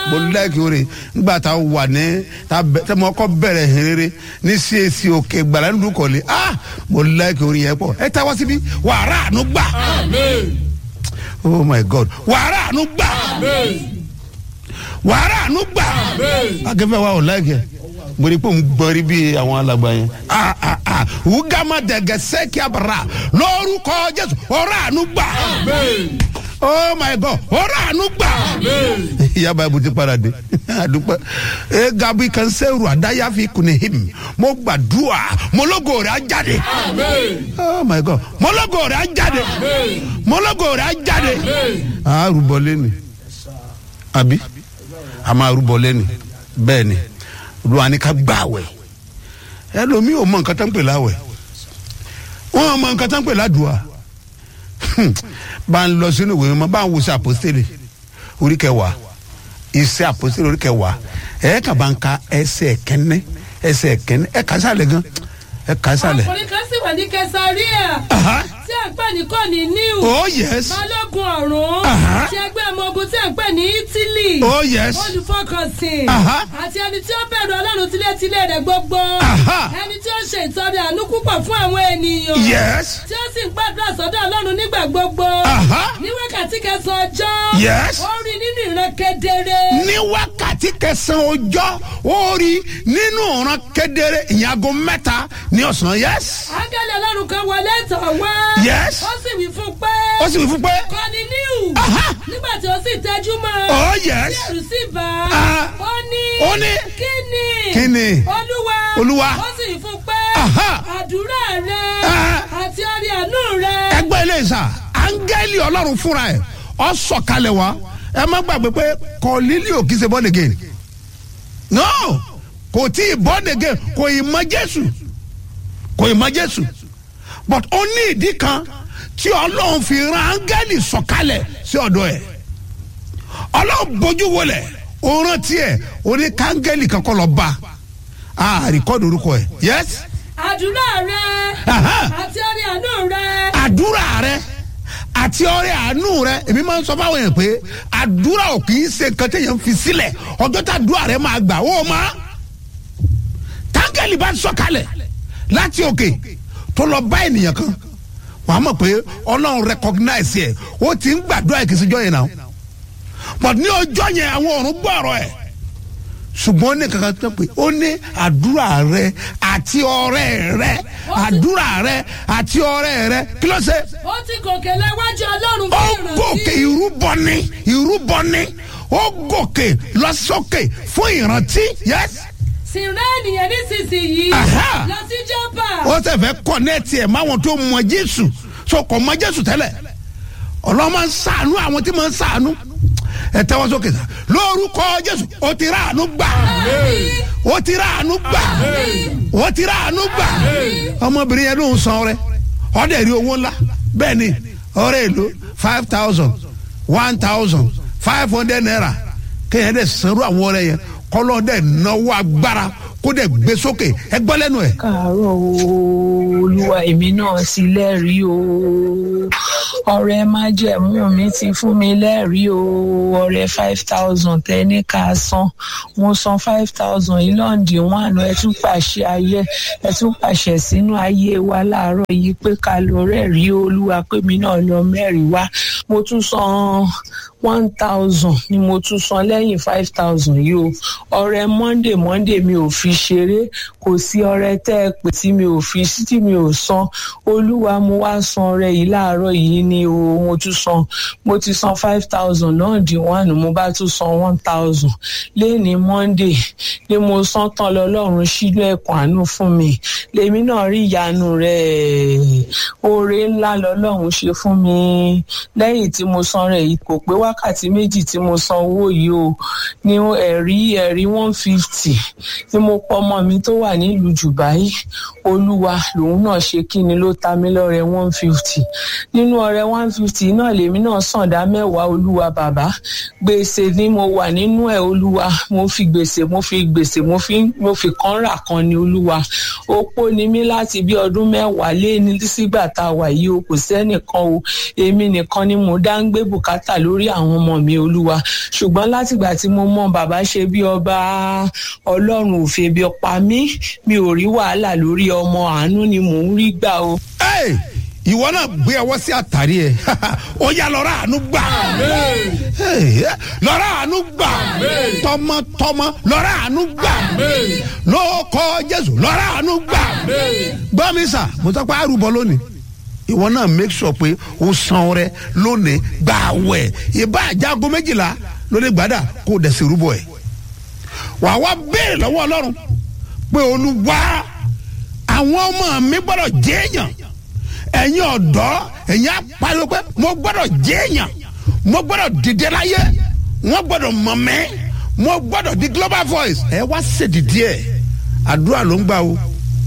mo láìkí oore nígbà tá a wà ní tá a mọ ọkọ bẹ̀rẹ̀ hìnrere ní cac òkè gbàlá nínú kọ̀lé ah mo láìkí oore yẹn pọ̀ ẹ ta wá síbí wàrà àánú gbà oh my god wàrà àánú gbà wàrà àánú gbà akẹ́fẹ́ wa ò láìkí ẹ̀ mo rí i pé òun gbọ́rí bí àwọn alàgbà yẹn ah ah ah wúgàmà dẹ̀gẹ̀ sẹ́kì àbàrà lórúkọ jésù ọ̀rọ̀ àánú gbà oh my god ọ̀rọ̀ àánú gbà ìyá báyìí ti padà dé àdúpẹ́ ẹ gabi kan sẹ́rù àdáyàfi kùnì him mo gbàdúrà mọlọ́gọ̀ rẹ̀ á jáde oh my god mọlọ́gọ̀ rẹ̀ á jáde mọlọ́gọ̀ rẹ̀ á jáde àárúbọ lẹ́nu àbí a máa rúbọ lẹ́nu bẹ́ẹ̀ ni olùwà ni ká gbà wẹ̀ ẹlòmíì ò mọ nǹkan tó ń pè láwẹ̀ wọn mọ nǹkan tó ń pè ládùúà bá ń lọ sínú ìwé mímọ́ bá ń wo sí àpòstélì orí kẹwàá iṣẹ́ àpòstélì orí kẹwàá ẹ̀ kà bá ń ka ẹsẹ̀ kẹ́nẹ́ ẹsẹ̀ kẹ́nẹ́ ẹ̀ kà sálẹ̀ gan ẹ̀ kà sálẹ̀. ọkùnrin kan sì wà ní kẹsàríà Aha. tí à ń pè ní kọ́ni níw oh yes balógun ọ̀run Aha. ti ẹgbẹ́ ọmọ ogun tí à ń pè ní ítílì oh yes olùfọkànsìn Aha. àti ẹni tí ó bẹ̀rù ọlọ́run tilétilé rẹ̀ gbogbo Aha. ẹni tí ó ṣe ìtọ́rẹ àánú púpọ̀ fún àwọn ènìyàn yes tí ó sì ń gbàdúrà sọ́dọ̀ ọlọ́run nígbà gbogbo Aha. ní wákàtí kẹsàn-án ọjọ́ Yes. ó rí nínú ìran kedere ní wákàtí kẹsàn-án ọjọ́ ó rí nínú ọ̀ràn kedere ìyàgò mẹ́ta ní ọ̀sán yes ángẹ́lì ọlọ́run kan wọlé tọ̀ wá Yes. ó sì wí fún pé ó sì wí fún pé kọ́ni níw Aha. nígbà tí ó sì tẹ́jú mọ́ oh yes tí ẹ̀rù sì bá Ah. ó ní ó ní kí ni Kí ni? olúwa Olúwa. ó sì wí fún pé Aha. àdúrà rẹ Ah. àti orí àánú rẹ ẹgbẹ́ ilé ìsà áńgẹ́lì ọlọ́run fúnra ẹ̀ ọ sọ̀kalẹ̀ wá ẹ má gbàgbé pé kọ́lílì ò kì í ṣe born again no kò tí ì born again kò ì mọ jésù kò ì mọ jésù but ó ní ìdí kan tí ọlọ́run fi ran áńgẹ́lì sọ̀kalẹ̀ sí ọ̀dọ̀ ẹ̀ ọlọ́run bójú wọlé ó rántí ẹ̀ ó ní káńgẹ́lì kankan lọ bá a rìkọ́dù orúkọ ẹ̀ yes àdúrà rẹ Aha. àti orí àánú rẹ àdúrà rẹ àti ọrẹ àánú rẹ èmi máa ń sọ fáwọn èèyàn pé àdúrà ò kì í ṣe nǹkan téèyàn fi sílẹ̀ ọjọ́ tá àdúrà rẹ máa gbà ó máa táńgẹ̀lì bá sọ̀kalẹ̀ láti òkè tó lọ bá ènìyàn kan wà á mọ̀ pé ọlọ́run recognize ẹ̀ ó ti ń gbàdúrà ìkìsíjọ́ yẹn náà but ní ọjọ́ yẹn àwọn ọ̀run gbọ́ ọ̀rọ̀ ẹ̀ ṣùgbọ́n ó ní kankan tó pé ó ní àdúrà rẹ àti ọrẹ rẹ àdúrà rẹ àti ọrẹ rẹ kí ló ṣe ó ti gòkè lẹ́wájú ọlọ́run ó fún ìrántí gòkè ìrúbọ ni ìrúbọ ni ó gòkè lọ sókè fún ìrántí yes sì rẹ́ ènìyàn nísinsìnyí Aha. lọ sí jọ́bà ó sì fẹ́ kọ́nẹ́ẹ̀tì ẹ̀ máwọn tó mọ jésù so kò mọ jésù tẹ́lẹ̀ ọlọ́run máa ń sàánú àwọn tí máa ń sàánú ẹ tẹ́wọ́ sókè sá lórúkọ jésù ó ti ráàánú gbà ó ti ráàánú gbà ó ti ráàánú gbà ọmọbìnrin yẹn ló ń san ọrẹ ọdẹ rí owó ńlá bẹ́ẹ̀ ni ọrẹ èlò five thousand one thousand five hundred naira kéèyàn dẹ̀ sanwó àwọn ọrẹ yẹn kọ́lọ́ dẹ̀ náwó agbára kó dẹ̀ gbé sókè ẹ gbọ́ lẹ́nu ẹ̀. káàárọ̀ o olúwa èmi náà sì lẹ́rìí o ọ̀rẹ́ májẹ̀mú mi ti fún mi lẹ́rìí o ọ̀rẹ́ five thousand tẹ́ni ká san mo san five thousand yìí lọ́ǹdì wọn àná ẹ tún pàṣẹ ayé ẹ tún pàṣẹ sínú ayé wa láàárọ̀ yìí pé ká lọ rẹ́rìí olúwa pé mi náà lọ mẹ́rìí wá mo tún san one thousand ni mo tún san lẹ́yìn five thousand yìí o ọ̀rẹ́ monday monday mi ò fi ṣeré kò sí ọ̀rẹ́ tẹ́ ẹ pè tí mi ò fi sí tí mi ò san olúwa mo wá san ọ̀rẹ́ yìí láàárọ̀ yìí ni o mo tún san mo ti san five thousand náà di one mo bá tún san one thousand lẹ́ni monday ni mo san tán lọ́lọ́run sílẹ̀ ẹ̀kọ́ àánú fún mi lèmi náà rí ìyanu rẹ̀ oore ńlá lọ́lọ́run ṣe fún mi lẹ́yìn tí mo san rẹ̀ yìí kò pé wákàtí méjì tí mo san owó yìí o ní ẹ̀rí ẹ̀rí one fifty tí mo pọ ọmọ mi tó wà nílùú Dubai olúwa lòun náà ṣe kí ni ló ta mí lọ́rẹ one fifty nínú ọrẹ one fifty náà lèmi náà sàn dá mẹ́wàá olúwa bàbá gbèsè ni mo wà nínú ẹ̀ olúwa mo fi gbèsè mo fi gbèsè mo fi mo fi kan rà kan ni olúwa opó ni mí láti bí ọdún mẹ́wàá lé ní sígbà tá a wà yìí o kò sẹ́nìkan o èmi nìkan ni mò mo dá ń gbé bùkátà lórí àwọn ọmọ mi olúwa ṣùgbọ́n látìgbà tí mo mọ bàbá ṣe bí ọba ọlọ́run ò fi ebi pa mí mi ò rí wàhálà lórí ọmọ àánú ni mò ń rí gbà o. Hey, ìwọ náà gbé ọwọ́ sí àtàrí ẹ̀ ó yá lọ́ra àánú gbà Hey, lọ́ra àánú gbà tọmọtọmọ lọ́ra àánú gbà lóòkọ jésù lọ́ra àánú gbà gbọ́ mi sà mo tọ́ pé àrùbọ lónìí ìwọ náà make sure pé o san rẹ lónìí gbà wẹ̀ ìbá àjágo méjìlá lórí gbàdà kó o dẹ̀ sí rúbọ ẹ̀ wà wá béèrè lọ́wọ́ ọlọ́run pé olúwa àwọn ọmọ mi gbọ́dọ̀ jẹ́ èèyàn ẹ̀yin ọ̀dọ́ ẹ̀yin apariwo pé mo gbọ́dọ̀ jẹ́ èèyàn mo gbọ́dọ̀ dìde láyé wọ́n gbọ́dọ̀ mọ̀ mẹ́ mo gbọ́dọ̀ di global voice ẹ wá ṣèdìdí ẹ̀ àdúrà ló ń gbà o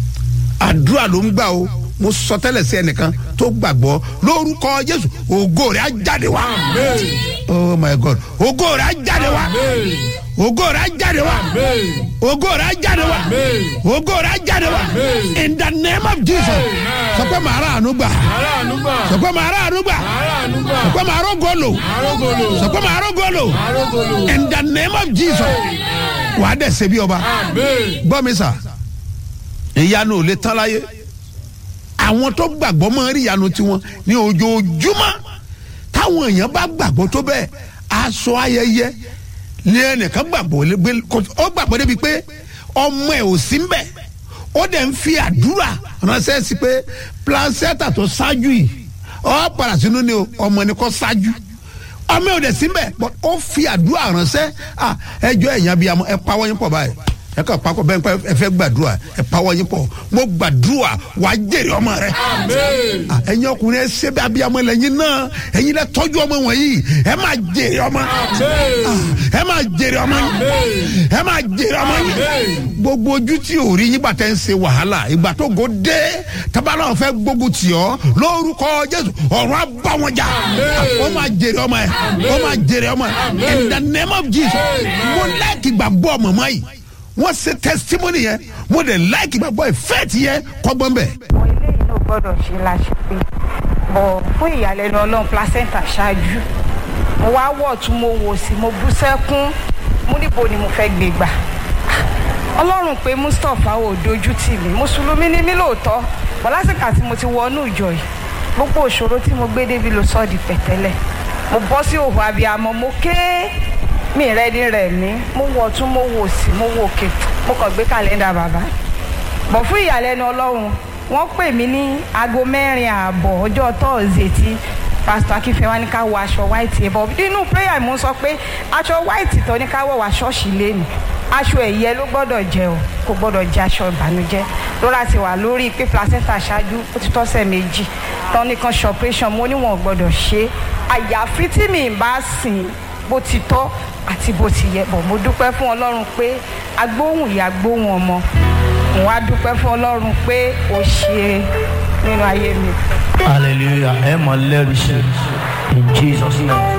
àdúrà ló ń gbà o mo sọ tẹ́lẹ̀ sí ẹnìkan tó gbàgbọ́ lórúkọ jésù ògo rẹ̀ á jáde wá oh my god ògo rẹ̀ á jáde wá ògo rẹ̀ á jáde wá ògo rẹ̀ á jáde wá ògo rẹ̀ á jáde wá in the name of jesus sọ pé màá rà àánú gbà sọ pé màá rà àánú gbà sọ pé màá rógó lò sọ pé màá rógó lò in the name of jesus wà á dẹ̀ ṣe bí ọba gbọ́ mi sà ìyanu ò lè tán láyé àwọn tó gbàgbọ́ máa rí ìyanu tiwọn ní ojoojúmọ́ táwọn èèyàn bá gbàgbọ́ tó bẹ́ẹ̀ aṣọ ayẹyẹ ní ẹnìkan gbàgbọ́ lé- gbé- kò- ó gbàgbọ́ débi pé ọmọ ẹ̀ ò sí mbẹ̀ ó dẹ̀ ń fi àdúrà ránṣẹ́ sí pé placenta tó ṣáájú yìí ọ padà sínú ni o ọmọ ni kò ṣáájú ọmọ ẹ̀ ò dẹ̀ sí mbẹ̀ but ó fi àdúrà ránṣẹ́ ah, ẹjọ́ ẹ̀yìn abiyamọ ẹ pawọ́ yín pọ̀ báyìí ẹ kàn pakọ bẹ́ẹ̀ pé ẹ fẹ́ gbàdúrà ẹ pawọ́ yín pọ̀ mo gbàdúrà wà á jèrè ọmọ rẹ Ah, ẹ̀yin ọkùnrin ẹ ṣe bí abiyamọ lẹ́yìn náà ẹ̀yin lẹ tọ́jú ọmọ wọ̀nyí ẹ máa jèrè ọmọ Ah, ẹ máa jèrè ọmọ yín ẹ máa jèrè ọmọ yín gbogbo ojú tí ò rí yín gbà tẹ́ ń ṣe wàhálà ìgbà tó go dé tábàlà ọ̀fẹ́ gbógun tì ọ́ lórúkọ jésù ọ̀run á bá wọn jà ó máa jèrè ọmọ ẹ ó máa jèrè ọmọ ẹ in the name of jesus mo láìkì gbàgbọ́ mọ̀mọ́ yìí wọ́n ṣe testimony yẹn mo dẹ̀ láìkì gbàgbọ́ ìfẹ́ẹ̀tì yẹn kọ́gbọ́n bẹ̀. àwọn eléyìí náà gbọ́dọ̀ ṣe láṣẹ pé bọ̀ fún ìyàlẹ́nu ọlọ́run placenta ṣáájú mo wá wọ̀ tún mo wò sí mo bú sẹ́kún mo níbo ni mo fẹ́ gbé gbà ọlọ́run pé mustapha ò dojú tì mí mùsùlùmí ni mí lóòótọ́ bọ̀ lásìkò àti mo ti wọnú ìjọ yìí gbogbo òṣòro tí mo gbé débi ló sọ di pẹ̀tẹ́lẹ̀ mo bọ́ sí òhò abiyamọ mo ké mi rẹ́ ní rẹ̀ mí mo wọ̀ tún mo wò sí mo wò òkè mo kàn gbé kàlẹ́ndà bàbá bọ̀ fún ìyàlẹ́nu ọlọ́run wọ́n pè mí ní aago mẹ́rin ààbọ̀ ọjọ́ tọ́ọ̀sì tí pásítọ̀ akínfẹ́ wa ní ká wọ aṣọ white ẹ̀ bọ̀ nínú prayer mo sọ pé aṣọ white tó ní ká wọ̀ wá ṣọ́ọ̀ṣì lẹ́nu aṣọ ẹ̀yẹ ló gbọ́dọ̀ jẹ o kò gbọ́dọ̀ jẹ aṣọ ìbànújẹ́ lóra ti wà lórí pé placenta ṣáájú ó ti tọ́sẹ̀ méjì tán nìkan ṣe operation mo níwọ̀n gbọ́dọ̀ ṣe àyàfi tí mi ì bá sìn bó ti tọ́ àti bó ti yẹ bọ̀ mo dúpẹ́ fún ọlọ́run pé agbóhùn ìyá gbóhùn ọmọ mo wá dúpẹ́ fún ọlọ́run pé ó ṣe nínú ayé mi. hallelujah ẹ mọ lẹ́rìí sí in jesus name.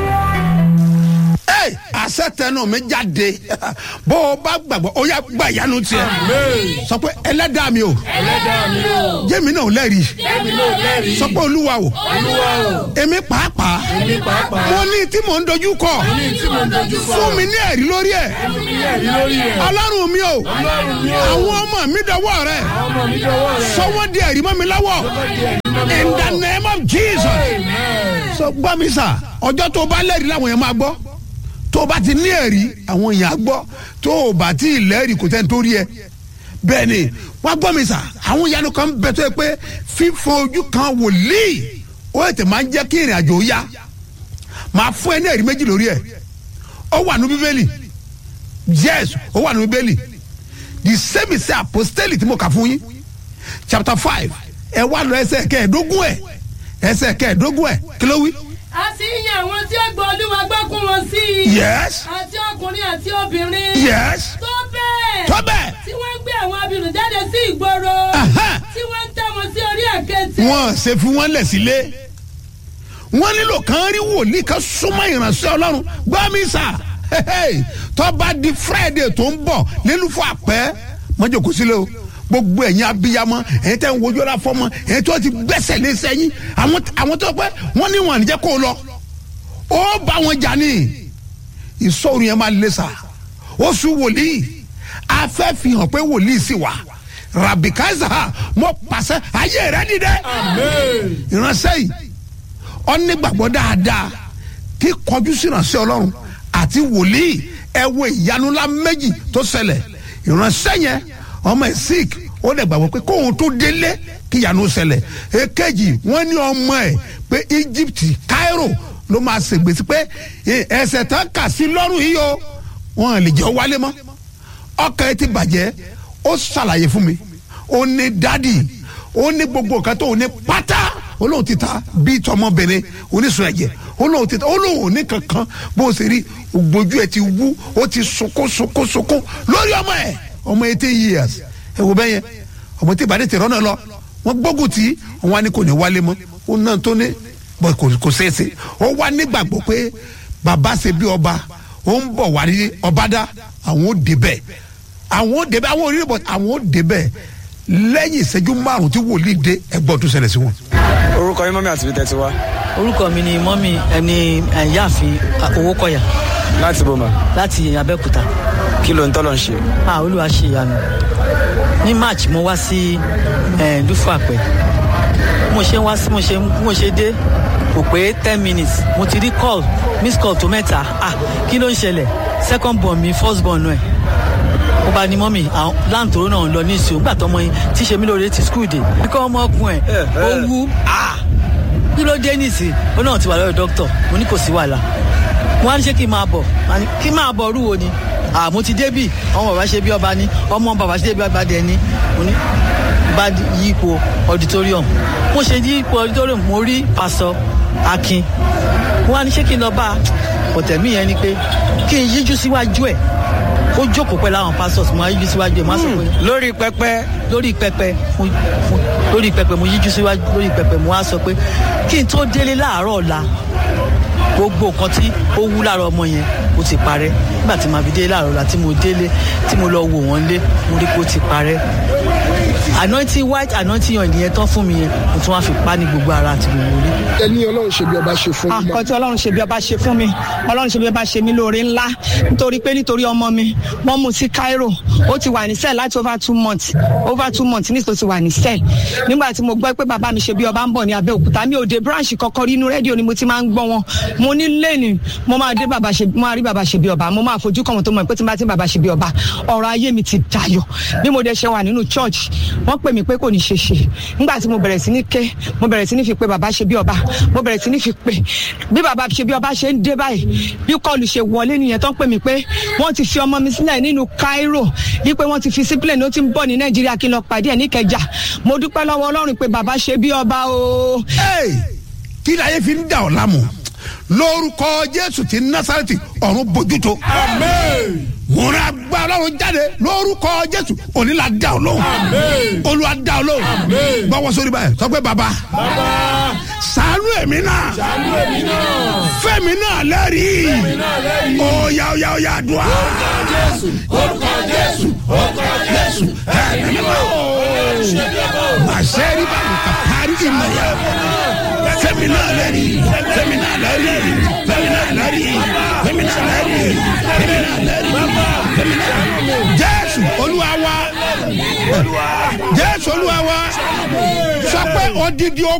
Hey, àṣẹ tẹnu mi jáde bó o bá gbàgbọ́ ó yá gba ìyanu tiẹ̀ sọ pé ẹlẹ́dàá mi o jẹ́mi náà lẹ́rìí sọ pé olúwa o èmi pàápàá mo ní tí mò ń dojú kọ fún mi ní ẹ̀rí lórí ẹ̀ ọlọ́run mi o àwọn ọmọ mi dọwọ́ rẹ̀ sọ wọ́n di ẹ̀rí mọ́ mi lọ́wọ́ in the name of jesus sọ gbọ́ mi sà ọjọ́ tó o bá lẹ́rìí làwọn yẹn máa gbọ́ tó o bá ti ní ẹ̀rí àwọn èèyàn á gbọ́ tó o bá ti lẹ́rìí kò tẹ́ni tó rí ẹ bẹ́ẹ̀ ni wọ́n gbọ́ mi sà àwọn ìyanu kan bẹ tó yẹ pé fífọn ojú kan wòlíì ó ètè máa ń jẹ́ kí ìrìn àjò yá máa fún ẹ ní ẹ̀rí méjì lórí ẹ̀ ó wà ní bíbélì yes ó wà ní bíbélì the same is apostolic tí mo kà fún yín chapter five ẹ wá lọ ẹsẹ̀ kẹẹ̀ẹ́dógún ẹ̀ ẹsẹ̀ kẹẹ̀ẹ́dógún ẹ̀ kí ló wí. a sì ń yan àwọn tí ó gbọ́ olúwa gbọ́kún wọn sí i. yes àti ọkùnrin àti obìnrin. yes tó bẹ́ẹ̀. tó bẹ́ẹ̀. tí wọ́n ń gbé àwọn abirùn jáde sí ìgboro. Aha. tí wọ́n ń tẹ́ wọn sí orí àkéte. wọn ṣe fi wọn lẹ̀ sílé wọn nílò kàn rí wòlíì kan súnmọ́ ìránṣẹ́ ọlọ́run gbọ́ mi sà tó bá di friday tó ń bọ̀ nínú fún àpẹ́ mọ́jọ́ kò sílẹ̀ o gbogbo ẹ̀yin abiyamọ ẹ̀yin tẹ́ ń wojú ọ̀la fọmọ ẹ̀yin tó ti gbẹ́sẹ̀ lé sẹ́yìn àwọn àwọn tó pẹ́ wọ́n ní wọn àníjẹ́ kó o lọ ó bá wọn jà ní ìsọ̀rù yẹn máa lé sa ó sún wòlíì afẹ́ fi hàn pé wòlíì sì wà rabikaza mo pàṣẹ ayé rẹ dìde ìránṣẹ́ yìí ọ nígbàgbọ́ dáadáa kí kọjú sí ìránṣẹ́ ọlọ́run àti wòlíì ẹ wo ìyanu ńlá méjì tó ṣẹlẹ̀ ìránṣẹ́ yẹn ọmọ ẹ̀ sick ó dẹ̀ gbàgbọ́ pé kóun tó délé kí ìyanu ṣẹlẹ̀ èkejì wọ́n ní ọmọ ẹ̀ pé Egypt Cairo ló máa ṣègbèsí pé ẹsẹ̀ tán kà sí lọ́rùn yìí o wọn lè jẹ́ wálé mọ́ ọkàn ẹ ti bàjẹ́ ó ṣàlàyé fún mi ó ní dádì ó ní gbogbo nǹkan tó ní pátá olóhùn ti ta bíi tọmọbìnrin oníṣun ẹ̀jẹ̀ olóhùn ti ta olóhùn ní kankan bó o ṣe rí ògbójú ẹ ti wú ó ti sunkún sunkún sunkún lórí ọmọ ẹ ọmọ eighteen years ẹ wò bẹ́yẹn ọmọ tí ìbàdí tẹ̀rọ náà lọ wọ́n gbógun tí wọ́n á ní kò ní wálé mọ́ ó náà tó ní bọ́ kò ṣeéṣe ó wá nígbàgbọ́ pé bàbá ṣe bí ọba ó ń bọ̀ wá ní ọba dá àwọn ó débẹ̀ àwọn ó débẹ̀ àwọn ò rí bọ̀ àwọn ó débẹ̀ lẹ́yìn ìṣẹ́jú márùn tí wòlíì dé ẹgbọ́n tó ṣẹlẹ̀ sí wọn. orúkọ yín mọ́mí àti bíi tẹ́tí wá orúkọ mi ni mọ́mí ẹni ẹ̀yáàfin owó kọ̀yà láti bòmà láti abẹ́òkúta kí ló ń tọ́lọ̀ ń ṣe. ah olúwa ṣe ìyanu ní march mo wá sí dúfú àpẹ mo ṣe wá sí mo ṣe mo ṣe dé kò pé ten minutes mo ti rí call miss call tó mẹ́ta ah kí ló ń ṣẹlẹ̀ second born mi first born náà ó bá ní mọ́mì àwọn láǹtòrò náà lọ ní ìṣó nígbà tọmọ yín tí ṣe mí lóore ti skul dé kíkọ́ ọmọ ọkùnrin ẹ̀ ó wú ah kí ló dé nìsí ó náà ti wà lọ́dọ̀ dókítà mo ní kò sí wàhálà mo wá ní ṣé kí n máa bọ̀ kí n máa bọ̀ rúwo ni àmọ́ ti débì ọmọ bàbá ṣe bí ọba ní ọmọ bàbá ṣe bí ọba dẹ ní mo ní bá yí ipò auditorium mo ṣe yí ipò auditorium mo rí pásọ akin mo wá ní ṣé kí n lọ bá ọ̀tẹ̀mí yẹn ni pé kí n yíjú síwájú ẹ̀ ó jókòó pẹ̀lú àwọn pastors mo yíjú síwájú ẹ̀ mo á sọ pé lórí pẹpẹ lórí pẹpẹ mo mo lórí pẹpẹ mo yíjú síwájú lórí pẹpẹ mo á sọ pé kí n tó délé láàárọ̀ ọ̀la gbogbo nǹkan tí ó wú lára ọmọ yẹn ó ti parẹ́ nígbà tí màá fi délé láàárọ̀ ọ̀la tí mo délé tí mo lọ wò wọ́n lé mo rí pé ó ti parẹ́ anointing white anointing yan ìyẹn tán fún mi yẹn mo tún wá fi pa ní gbogbo ara àti gbogbo orí. ẹ ní ọlọ́run ṣe bí ọba ṣe fún mi. àkọ́ tí ọlọ́run ṣe bí ọba ṣe fún mi ọlọ́run ṣe bí ọba ṣe mí lóore ńlá nítorí pé nítorí ọmọ mi wọ́n mú sí Cairo ó ti wà ní cell láti over two months over two months ní ìsòsì wà ní cell nígbà tí mo gbọ́ pé bàbá mi ṣe bí ọba ń bọ̀ ní Abẹ́òkúta mi ò dé branch kankan rí inú rédíò ni mo ti máa ń gbọ́ wọn mo ní lẹ́nu mo máa dé bàbá ṣe mo máa rí bàbá ṣe bí ọba mo máa fojú kàn wọn tó mọ̀ pé tí n bá ti bàbá ṣe bí ọba ọ̀rọ̀ ayé mi ti dayọ̀ bí mo dẹ̀ ṣe wà nínú church wọ́n pè mí pé kò ní ṣe ṣe nígbà tí mo bẹ̀rẹ̀ sí ní ké mo bẹ̀rẹ̀ sí ní fi pé bàbá ṣe bí ọba mo bẹ̀rẹ̀ sí ní fi pé bí bàbá ṣe bí ọba ṣe ń dé báyìí bí kọlù ṣe wọlé nìyẹn tó ń pè mí pé wọ́n ti fi ọmọ mi sílẹ̀ nínú Cairo wípé wọ́n ti fi sí plane ó ti ń bọ̀ ní Nàìjíríà kí n lọ pàdé ẹ̀ ní Ìkẹjà mo dúpẹ́ lọ́wọ́ Ọlọ́run pé bàbá ṣe bí ọba o. kí láyé fi ń dà ọ́ lámù lórúkọ Jésù ti Násárẹ́tì ọ̀run bójútó. Àmín múra gba ọlọ́run jáde lórúkọ jésù òní la dá ọ lóhùn olúwa dá ọ lóhùn gbọ́wọ́ sórí báyìí sọ pé baba ṣàánú èmi náà fẹ́mi náà lẹ́rìí oya oya oya dùn á. orúkọ jésù orúkọ jésù ẹ̀mí mímọ́ màṣẹ́rì bá mi kà parí ìmọ̀ yá fẹ́mi náà lẹ́rìí fẹ́mi náà lẹ́rìí fẹ́mi náà lẹ́rìí fẹ́mi náà lẹ́rìí fẹ́mi náà lẹ́rìí jésù olúwa wa jésù olúwa wa sọ pé odidi